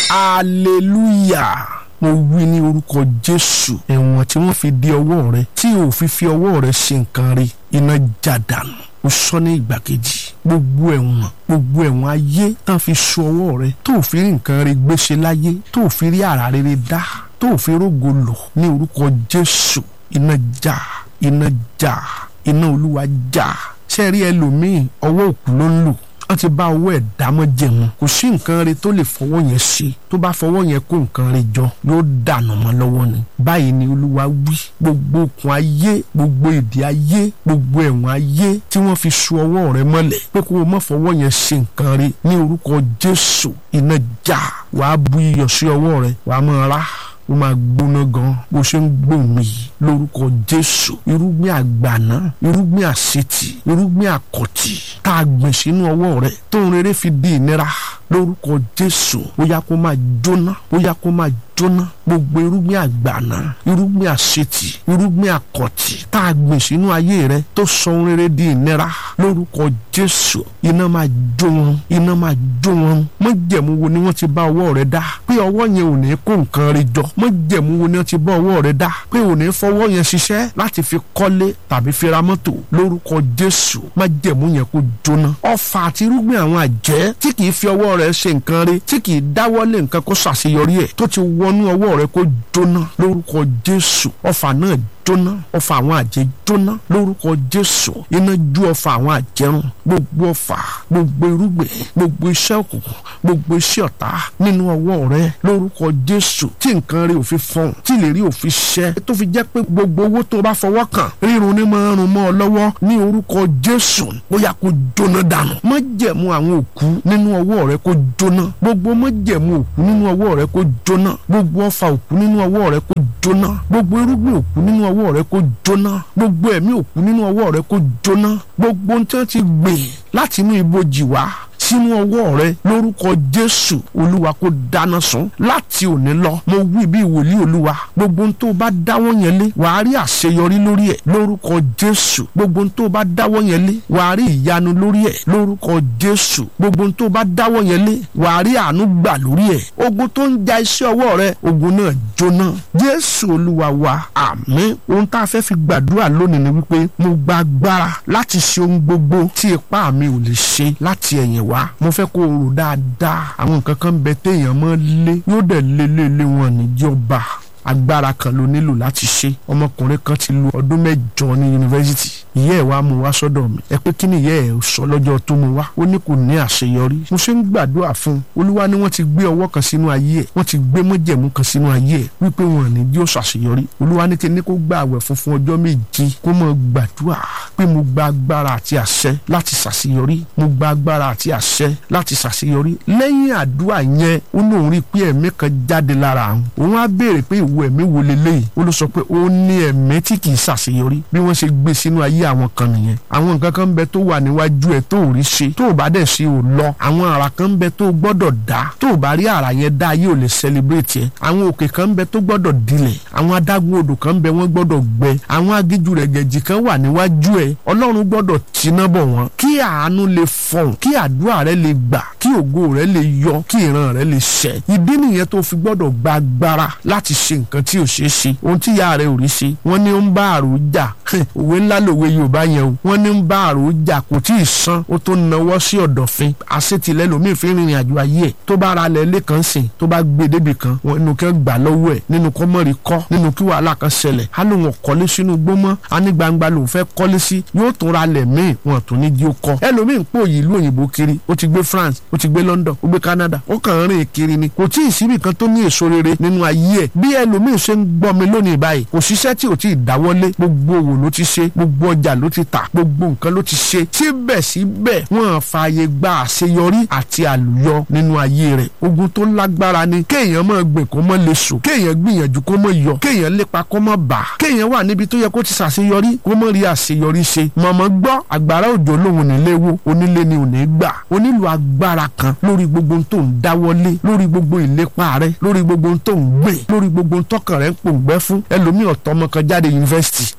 hallelujah mo wí ní orúkọ jésù ẹ̀wọ̀n tí wọ́n fi di ọwọ́ rẹ tí ò fi fi ọwọ́ rẹ ṣe nǹkan rí iná já dànù ó sọ ní ìgbà kejì gbogbo ẹ̀wọ̀n gbogbo ẹ̀wọ̀n ayé tán fi so ọwọ́ rẹ tó ò fi rí nǹkan rí gbéṣe láyé tó ò fi rí àrà rere dá tó ò fi rógo lò ní orúkọ jésù iná já iná já iná olúwa já ṣe rí ẹlòmíì ọwọ́ òkú ló ń lò wọ́n ti bá ọwọ́ ẹ̀ dámọ́ jẹun kò sí nǹkan rẹ tó lè fọwọ́ yẹn ṣe tó bá fọwọ́ yẹn kó nǹkan rẹ jọ yóò dànù mọ́ lọ́wọ́ ni báyìí ni olúwa wí gbogbo okùn ayé gbogbo ìdí ayé gbogbo ẹ̀wọ̀n ayé tí wọ́n fi so ọwọ́ rẹ mọ́lẹ̀ pé kó o má fọwọ́ yẹn ṣe nǹkan rẹ ní orúkọ jésù iná já wàá bu iyọ̀ sí ọwọ́ rẹ wàá máa rá ó máa gbóná gan bó ṣe ń gbòmí lórúkọ jésù irúgbìn àgbàná irúgbìn àṣetì irúgbìn àkọtì tá a gbìn sínú ọwọ́ rẹ tó ń rere fi di ìnira lórúkọ jésù ó yá kó máa jóná ó yá kó máa jóná gbogbo irúgbìn àgbàná irúgbìn àṣetì irúgbìn àkọtì tá a gbìn sínú ayé rẹ tó sọ ohun rere di ìnira lórúkọ jésù iná máa jó wọn iná máa jó wọn mọ jẹ̀mú wo ni wọ́n ti bá ọwọ́ rẹ dá pé ọwọ́ yẹn ò ní kó nǹkan rẹ jọ mọ jẹ̀mú wo ni wọ́n ti bá ọwọ́ rẹ dá pé ò ní fọwọ́ yẹn ṣiṣẹ́ láti fi kọ́lé tàbí fi ra mọ́tò lórúkọ jésù má jẹ̀mú yẹn kó jóná ọfà àti irúgbìn àwọn àjẹ́ tí kì í fi ọwọ́ rẹ ṣe nǹkan rẹ tí kì í dáwọ́lé nǹkan kó ṣàṣeyọrí ẹ̀ tó ti wọnú ọwọ́ rẹ kó jóná lórúkọ jésù ọfà náà jóná ọfà àwọn àjẹ́ jóná lórúkọ jésù iná ju ọfà àwọn àjẹrùn gbogbo ọfà gbogbo irúgbìn gbogbo iṣẹ́ òkùnkùn gbogbo iṣẹ́ ọ̀tá nínú ọwọ́ rẹ lórúkọ jésù tí nǹkan rẹ ò fi fọhùn tí lè rí òfin ṣẹ tó fi jẹ́ pé gbogbo owó tó bá fọwọ́ kàn rírun ní máa rún mọ́ ọ lọ́wọ́ ní orúkọ jésù bóyá kó jóná dànù má jẹ̀mú àwọn òkú nínú ọwọ́ rẹ kó jóná gbogbo má jẹ̀mú òkú nínú ọwọ́ rẹ kó jóná gbogbo ọfà òkú nínú ọwọ́ rẹ kó jóná gbogbo irúgbìn òkú nínú ọwọ́ rẹ kó jóná gbogbo ẹ̀mí òkú nínú ọwọ́ rẹ kó jóná gbogbo ohun tí wọ́n ti gbìn láti inú ibojì wá sínú ọwọ́ rẹ lórúkọ jésù olúwa kó dáná sun láti òní lọ mo wí bí wòlíì olúwa gbogbo ohun tó bá dáwọ́ yẹn lé wàá rí àṣeyọrí lórí ẹ̀ lórúkọ jésù gbogbo ohun tó bá dáwọ́ yẹn lé wàá rí ìyanu lórí ẹ̀ lórúkọ jésù gbogbo ohun tó bá dáwọ́ yẹn lé wàá rí àánú gbà lórí ẹ̀ ogun tó ń ja iṣẹ́ ọwọ́ rẹ ogun náà jóná jésù olúwa wa àmín ohun tá a fẹ́ fi gbàdúrà lónìí ni wípé mo gba agbára láti ṣe ohun gbogbo tí ipá mi ò lè ṣe láti ẹ̀yìn wá mo fẹ́ kó o rò dáadáa àwọn nǹkan kan bẹ téèyàn mọ́ lé yóò dẹ̀ lé lé lé wọn níjọba agbára kan ló nílò láti ṣe ọmọkùnrin kan ti lu ọdún mẹ́jọ ní yunifásitì ìyá ẹ̀ wá mú wá sọ́dọ̀ mi ẹ pé kí ni ìyá ẹ̀ sọ lọ́jọ́ tó mú wá ó ní kò ní àṣeyọrí mo ṣe ń gbàdúrà fún un olúwa ni wọ́n ti gbé ọwọ́ kan sínú ayé ẹ̀ wọ́n ti gbé mọ́jẹ̀mú kan sínú ayé ẹ̀ wípé wọn ní yóò ṣàṣeyọrí olúwa ní kí ní kó gba àwẹ̀ funfun ọjọ́ méje kó mọ gbàdúrà pé mo gba agbára àti àṣẹ láti ṣàṣeyọrí mo gba agbára àti àṣẹ láti ṣàṣeyọrí lẹ́yìn àdúrà yẹn ó ní òun rí pé ẹ̀mí kan jáde lára àwọn òun á béèrè pé ìwọ ẹ̀mí wo leléyìí ó ló sọ pé ó ní ẹ̀mí tí kì í ṣàṣeyọrí bí wọ́n ṣe gbé sínú ayé àwọn kan nìyẹn àwọn nǹkan kan ń bẹ tó wà níwájú ẹ tó ò rí ṣe tó ò bá dẹ̀ ṣe ò lọ àwọn àrà kan ń bẹ tó gbọ́dọ̀ dá tó ò bá rí àrà yẹn dá ayé ò lè celebrate ẹ àwọn òkè kan ń bẹ tó gbọ́dọ̀ dilẹ̀ àwọn adágún odò kan ń bẹ wọ́n gbọ́dọ̀ gbẹ àwọn agíjú rẹ̀ gẹ̀jì kan wà níwájú ẹ ọlọ́run gbọ́dọ̀ tiná bọ̀ wọ́n kí àánú lè fọ̀hún kí àdúrà rẹ lè gbà kí ògo rẹ lè yọ kí ìran rẹ lè ṣẹ ìdí nìyẹn tó fi gbọ́dọ̀ gba agbára láti ṣe nǹkan tí ò ṣeé ṣe ohun tí ìyá rẹ ò rí ṣe wọ́n ní ó ń bá àrò jà òwe ńlá lòwe yorùbá yẹn o wọ́n ní ń bá àrò jà kò tí ì san ó tó nawọ́ sí ọ̀dọ̀fin àṣetìlẹ́ lòmíì fi rìnrìn àjò ayé ẹ̀ tó bá ra lẹ̀ lẹ́kàn sìn tó bá gbé débì kan wọn nínú kí wọ́n gbà lọ́wọ́ ẹ̀ nínú kọ́ mọ́rin kọ́ nínú kí wàhálà kan ṣẹlẹ̀ á lóun ọ̀kọ́lé sínú gbọ́mọ́ á ní gbangba lòun fẹ́ kọ́lé sí yóò tún ra lẹ̀ míì wọn tún ní jí ó kọ́ ẹlòmíì ń pò yìí ìlú òyìnbó kiri ó ti gbé France ó ti gbé London ó gbé Canada ó kàn ń rìn kiri ni kò tí ì síbì kan tó ní èso rere nínú ayé ẹ̀ bí ẹlòmíì ṣe ń gbọ́ mi lónìí báyìí kò ṣiṣẹ́ tí ò tí ì dáwọ́lé gbogbo òwò ló ti ṣe gbogbo ọjà ló ti tà gbogbo nǹkan ló ti ṣe síbẹ̀síbẹ̀ wọ́n fààyè gba àṣeyọrí àti àlùyọ nínú ayé rẹ̀ ogun tó lágbára ni kéèyàn máa gbìn kó mọ́ lè sùn kéèyàn gbìyànjú kó mọ́ yọ kéèyàn lépa kó mọ́ bà kéèyàn wà níbi tó yẹ kó ti ṣàṣeyọrí kó mọ́ rí àṣeyọrí ṣe mọ̀mọ́ gbọ́ àgbàrá òjò lòun nílé wo onílé ni ò ní gbà ó nílò agbára kan lórí gbogbo tó ń dáwọ́lé lórí gbogbo ìlépa rẹ lórí gbogbo tó ń gbìn lórí gbogbo tọkàn rẹ ń pòǹgbẹ́ fún ẹlòmíì ọ̀tọ́mọ kan jáde yunifásitì ìkíní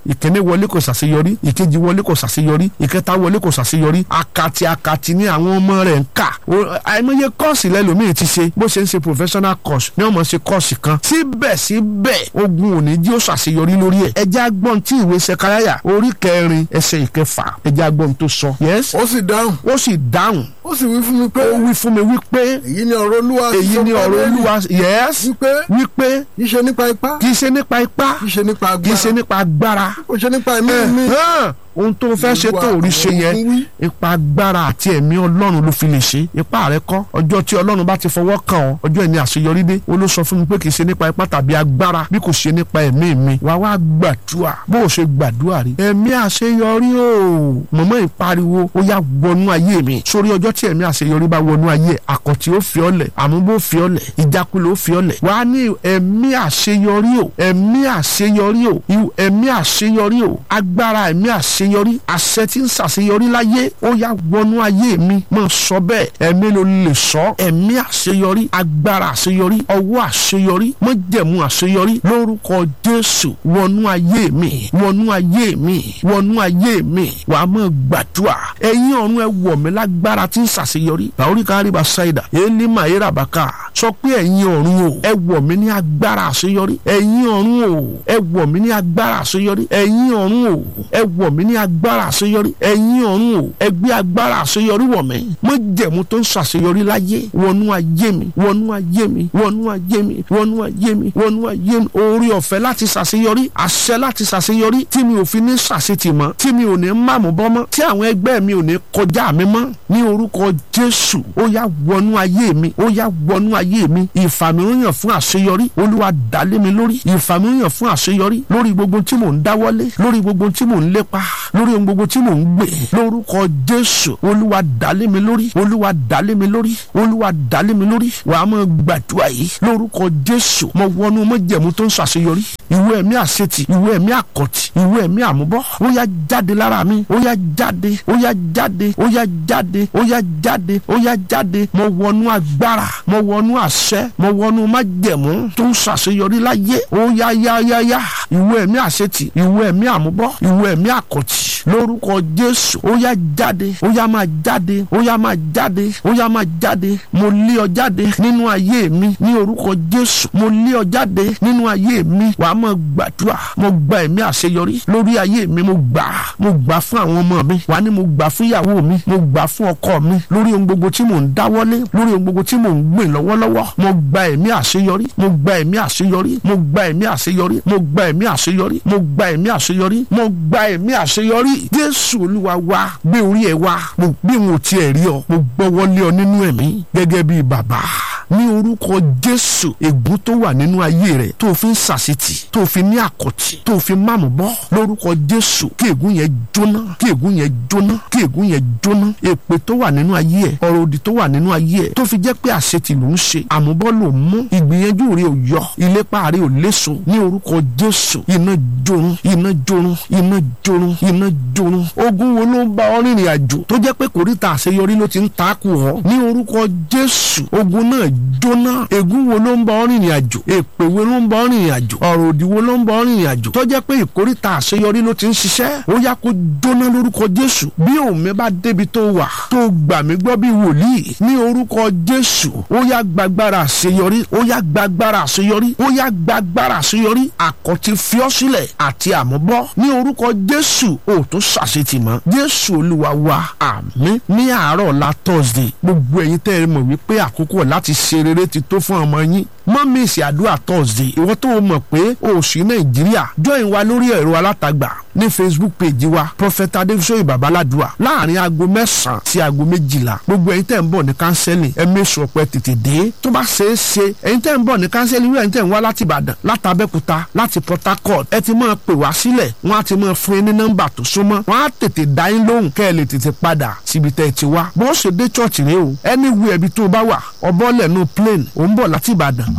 wọlé kò ṣàṣeyọrí ìkejì wọlé kò ṣàṣeyọrí ìkẹta wọlé kò ṣàṣeyọrí akati akati ni àwọn ọmọ rẹ̀ ń kà àìmọye kọ́ọ̀sì lẹ́lòmíì ti ṣe bó ṣe ń ṣe professional course ní ọmọ ṣe kọ́ọ̀sì kan síbẹ̀síbẹ̀ ogun òní jí ó ṣàṣeyọrí lórí ẹ̀ ẹjẹ́ agbọ́n tí ìwé sẹkáráyà orí kẹrin ẹsẹ̀ ìkẹfà ẹjẹ́ agbọ́n tó sọ. yes ó sì dáhùn ó sì dáhùn ó sì wí fún mi pé ó wí fún mi wípé èyí ni ọ̀rọ̀ olúwa èyí ni ọ̀rọ̀ olúwa yes wípé wípé kì í ṣe nípa ipá kì í ṣe nípa ipá kì í ṣe nípa kì í agbára ṣe nípa agbára kò ṣe nípa ẹ̀mí mi hàn ohun tó fẹ́ ṣe tó rí ṣe yẹn ipa agbára àti ẹ̀mí ọlọ́run ló fi lè ṣe ipa rẹ kọ́ ọjọ́ tí ọlọ́run bá ti fọwọ́ kàn ọ́ ọjọ́ ẹni àṣeyọrí dé ó ló sọ fún mi pé kì í ṣe nípa ipá tàbí agbára bí kò ṣe nípa ẹ̀mí mi wá wá gbàdúrà bó o ṣe gbàdúrà rí ẹ̀mí àṣeyọrí o mọ̀mọ́ ìpariwo ó yá wọnú ayé mi sórí ọjọ́ tí ẹ̀mí àṣeyọrí bá wọnú ayé àkọ́tì ó fi ọ́lẹ̀ àmúbó fi ọ́lẹ̀ ìjákulẹ̀ ó fi ọ́lẹ̀ wá ní ẹ̀mí àṣeyọrí o ẹ̀mí àṣeyọrí o ẹ̀mí àṣeyọrí o agbára ẹ̀mí àṣeyọrí àṣẹ tí ń ṣàṣeyọrí láyé ó yá wọnú ayé mi mọ̀ sọ bẹ́ẹ̀ ẹ̀mí ló lè sọ ẹ̀mí àṣeyọrí agbára àṣeyọrí ọwọ́ àṣeyọrí mọ̀jẹ̀mú àṣeyọrí lórúkọ Jésù wọnú ayé mi wọnú ayé mi wọnú ayé mi wà á mọ̀ gbàdúrà ẹ̀yin ọ̀run ẹ wọ̀ mí lágbára tí ń ṣàṣeyọrí bàórí kárí bá ṣáìdà èlé màáyéra bàkà sọ pé ẹ̀yin ọ̀run o ẹ wọ̀ mí ní agbára àṣeyọrí ẹ̀yin ọ̀run o ẹ wọ̀ mí ní agbára àṣeyọrí ẹ̀yin ọ̀run o ẹ wọ̀ mí ní agbára àṣeyọrí ẹ̀yin ọ̀run o ẹ gbé agbára àṣeyọrí wọ̀ mí mo jẹ̀mú tó ń ṣàṣeyọrí láyé wọnú ayé mi wọnú ayé mi wọnú ayé mi wọnú ayé mi wọnú ayé mi orí ọ̀fẹ́ láti ṣàṣeyọrí àṣẹ láti ṣàṣeyọrí tí mi ò fi ní ṣàṣetì mọ́ tí mi ò ní màmú bọ́ mọ́ tí àwọn ẹgbẹ́ mi ò ní kọjá mi mọ́ ní orúkọ Jésù ó yá wọnú ayé mi ó yá wọnú ayé mi ìfàmìíràn fún àṣeyọrí olúwa dálé mi lórí ìfàmìíràn fún àṣeyọrí lórí gbogbo tí mò ń dáwọ́lé lórí gbogbo tí mò ń lépa lórí ohun gbogbo tí mò ń gbè lórúkọ Jésù olúwa dálé mi lórí olúwa dálé mi lórí olúwa dálé mi lórí wàá mọ gbàdúrà yìí lórúkọ Jésù mo wọnú mọ́jẹ̀mú tó ń ṣàṣeyọrí ìwé ẹ̀mí àṣetì ìwé ẹ̀mí àkọ́tì ìwé ẹ̀mí àmúbọ́ ó yá jáde lára mi ó yá jáde ó yá jáde ó yá jáde ó yá jáde ó yá jáde mo wọnú agbára mo wọnú àṣẹ mo wọnú májẹ̀mú tó ń ṣàṣeyọrí láyé ó yá yá yá yá ìwé ẹ̀mí àṣetì ìwé ẹ̀mí àmúbọ́ ìwé ẹ̀mí àkọ́tì lórúkọ Jésù ó yá jáde ó yá máa jáde ó yá máa jáde ó yá máa jáde mo lé ọ jáde nínú ayé mi ní orúkọ Jésù mo lé ọ jáde nínú ayé mi wàá máa gbàdúrà mo gba ẹ̀mí àṣeyọrí lórí ayé mi mo gbà mo gbà fún àwọn ọmọ mi wàá ní mo gbà fún ìyàwó mi mo gbà fún ọkọ mi lórí ohun gbogbo tí mò ń dáwọ́lé lórí ohun gbogbo tí mò ń gbìn lọ́wọ́lọ́wọ́ mo gba ẹ̀mí àṣeyọrí mo gba ẹ̀mí àṣeyọrí mo gba ẹ̀mí àṣeyọrí mo gba ẹ̀mí àṣeyọrí mo gba ẹ̀mí àṣeyọrí mo gba ẹ̀mí àṣeyọrí Jésù Olúwa wa gbé orí ẹ wá mo bí n ò tiẹ̀ rí ọ mo gbọ́wọ́lé ọ nínú ẹ̀mí gẹ́gẹ́ bí bàbá ní orúkọ Jésù ègún tó wà nínú ayé rẹ tó fi ń sàṣetì tó fi ní àkọtì tó fi máàmù bọ́ lórúkọ Jésù kí ègún yẹn jóná kí ègún yẹn jóná kí ègún yẹn jóná èpè tó wà nínú ayé ẹ ọ̀rọ̀ òdì tó wà nínú ayé ẹ tó fi jẹ́ pé àṣetì ló ń ṣe àmúbọ́ ló ń mú ìgbìyànjú rẹ ò yọ ìlépa rẹ ò léso ní orúkọ Jésù iná jorun iná jorun iná jorun iná jorun ogun wo ló ń bá ọ rìnrìn àjò tó jẹ́ pé kòríta àṣeyọrí ló ti ń takò ọ ní orúkọ Jésù ogun náà jóná ègún wo ló ń bá ọ rìnrìn àjò èpè wo ló ń bá ọ rìnrìn àjò ọ̀rọ̀ òdì wo ló ń bá ọ rìnrìn àjò tó jẹ́ pé ìkóríta àṣeyọrí ló ti ń ṣiṣẹ́ ó yá kó jóná lórúkọ Jésù bí òun bá débi tó wà tó gbà mí gbọ́ bí wòlíì ní orúkọ Jésù ó yá gbàgbára àṣeyọrí ó yá gbàgbára àṣeyọrí ó yá gbàgbára àṣeyọrí àkọ́tí fiọ́sílẹ̀ àti àmúbọ́ ní orúkọ Jésù ó tó ṣàṣetì mọ́ Jésù Olúwa wa àmín ní àárọ̀ ọ̀la Thursday gbogbo ẹ̀yin tẹ́ ẹ mọ̀ wípé àkókò láti ṣe rere ti tó fún ọmọ yín mọ́ mísì àdúrà Thursday ìwọ tó o mọ̀ pé o ò sí Nàìjíríà join wa lórí ẹ̀rọ alátagbà ní Facebook page wa Prophet Adéfisóyè Babaládùá láàrin aago mẹ́sàn-án sí aago méjìlá gbogbo ẹ̀yin tẹ́ ń bọ̀ ní kánsẹ́lì ẹ mẹ́sùn ọ̀pẹ tètè dé tó bá ṣeé ṣe ẹ̀yin tẹ́ ń bọ̀ ní kánsẹ́lì wíwẹ̀ ẹ̀yin tẹ́ ń wá láti Ìbàdàn láti Abẹ́òkúta láti Port Harcourt ẹ ti máa pè wá sílẹ̀ wọ́n á ti máa fún yín ní nọ́mbà tó súnmọ́ wọ́n á tètè dá yín lóhùn kẹ́ ẹ lè tètè padà síbi tẹ́ ẹ ti wá bó ṣe dé chọ́ọ̀chì rẹ o anywhere ibi tó o bá wà ọbọ̀ lẹ́nu plane ò ń bọ̀ láti Ìbàdàn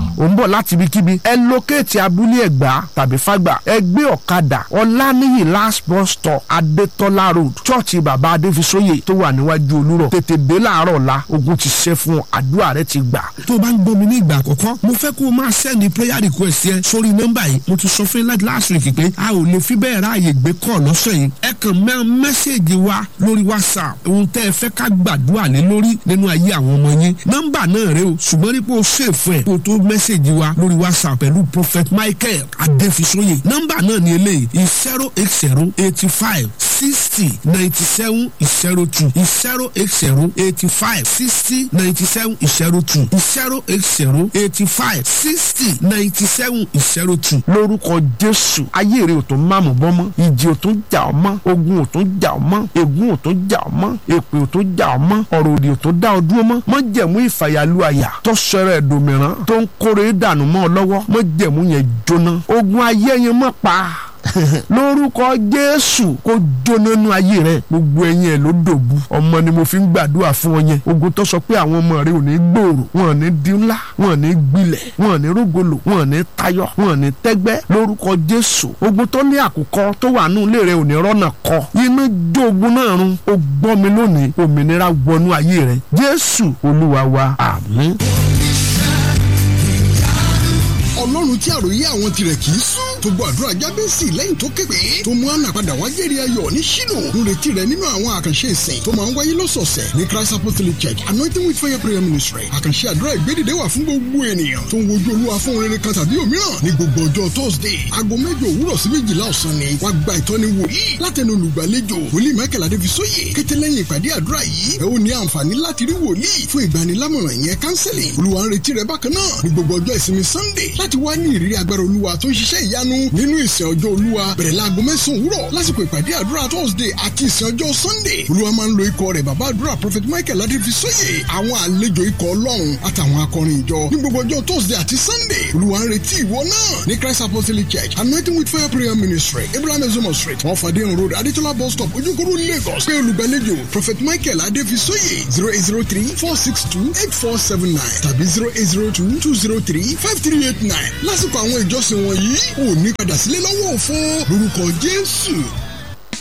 ò ń bọ̀ láti ibikíbi ẹ lókèétì abúlé ẹ̀gbá tàbí fàgbà ẹ gbé ọ̀kadà ọ̀lànìyí last bus stop adétọ́lá road chọ́ọ̀chì bàbá adéfisóyè tó wà níwájú olúrọ̀ tètè dé láàárọ̀ la ogun ti ṣẹ́ fún ọ àdúrà rẹ ti gbà. tó o bá ń gbọ́ mi ní ìgbà àkọ́kọ́ mo fẹ́ kó o máa sẹ́ni prayer request yẹn sórí nọ́mbà yìí mo ti sọ fún yín láti last week pé a ò lè fi bẹ́ẹ̀ ráàyè gbé kọ́ lọ́sẹ̀ yìí ẹ kàn mẹ́ mẹ́sẹ̀gì wa lórí whatsapp ohun tẹ́ ẹ fẹ́ ká gbàdúrà lé lórí nínú ayé àwọn ọmọ yín nọ́mbà náà rẹ o ṣùgbọ́n nípa o ṣèfù ẹ̀ kó o tó mẹ́sẹ̀gì wa lórí whatsapp pẹ̀lú prophet michael adéfisóyè nọ́mbà náà ni eléyìí zero eight zero eighty five sixty ninety seven zero two zero eight zero eighty five sixty ninety seven zero two zero eight zero eighty five sixty ninety seven zero two. lórúkọ jésù ayé rẹ ò tún máàmù bọ́ mọ́ ìjì ò tún jà ọ́ mọ́ ogun ò tún jà ọ́ mọ́ ègún ò tún jà ọ́ mọ́ èpè ò tún jà ọ́ mọ́ ọ̀rọ̀ òdì ò tún dá ọ dúró mọ́ mọ́ jẹ̀mú ìfàyàlú àyà tó sọ̀rọ̀ ẹ̀dùnmíràn tó ń kórè dànù mọ́ ọ lọ́wọ́ mọ́ jẹ̀mú yẹn jóná ogun ayé yẹn mọ́ pa lórúkọ jésù kó jóná nú ayé rẹ gbogbo ẹyin ẹ ló dòbu ọmọ ni mo fi ń gbàdúrà fún ọ yẹn ogun tó sọ pé àwọn ọmọ rẹ ò ní gbòòrò wọn ò ní di ńlá wọn ò ní gbilẹ̀ wọn ò ní rógolo wọn ò ní tayọ wọn ò ní tẹ́gbẹ́ lórúkọ jésù ogun tó ní àkùkọ tó wà nù ilé rẹ ò ní rọ́nà kọ iná jó ogun náà run ó gbọ́ mi lónìí òmìnira wọnú ayé rẹ jésù olúwa wa àmín ọlọ́run tí àròyé àwọn tirẹ̀ kì í sùn tó gbọ́ àdúrà jábẹ́sì lẹ́yìn tó képe tó mú àná padà wá jẹ́rìí ayọ̀ ní ṣínú lóretí rẹ̀ nínú àwọn àkànṣe ìsìn tó máa ń wáyé lọ́sọ̀ọ̀sẹ̀ ní christ apostolic church anointing with fire prayer ministry àkànṣe àdúrà ìgbédìde wà fún gbogbo ènìyàn tó ń wojú olúwa fún rere kan tàbí òmíràn ní gbogbo ọjọ́ thursday aago mẹ́jọ òwúrọ̀ sí méjìlá ọ̀sán ni wá gba ìtọ́ni wòlíì látẹnu olùgbàlejò wòlíì michael adéfisóyè kété lẹ́yìn ìpàdé àdúrà yìí ẹ ó ní àǹfààní láti rí wòlíì fún ìgbanilámọ̀ràn ìyẹn counseling olúwa ń retí rẹ bákan náà ní gbogbo ọjọ́ ìsinmi sunday láti wá ní ìrírí agbára olúwa tó ń ṣiṣẹ́ ìyanu nínú ìsìn ọjọ́ olúwa bẹ̀rẹ̀ láago mẹ́sàn-án òwúrọ̀ lásìkò ìpàdé àdúrà thursday àti ìsìn ọjọ́ sunday olúwa máa ń lo ikọ̀ rẹ̀ bàbá àdúrà prophet michael adéfisóyè àwọn àlejò ikọ̀ ọlọ́run àtàwọn akọrin ìjọ ní gbogbo ọjọ́ thursday àti sunday olúwa ń retí ìwọ náà ní christ apostolic church anointing with fire prayer ministry abraham ezomo street wọn fàdéhùn road adétọ́lá bus stop ojúkòrò lagos pé olùgbàlejò prophet michael adéfisóyè zero eight zero three four six two eight four seven nine tàbí zero eight zero two two zero three five three eight nine lásìkò àwọn ìjọsìn wọ̀nyí ò ní padà sílé lọ́wọ́ òfo lórúkọ jésù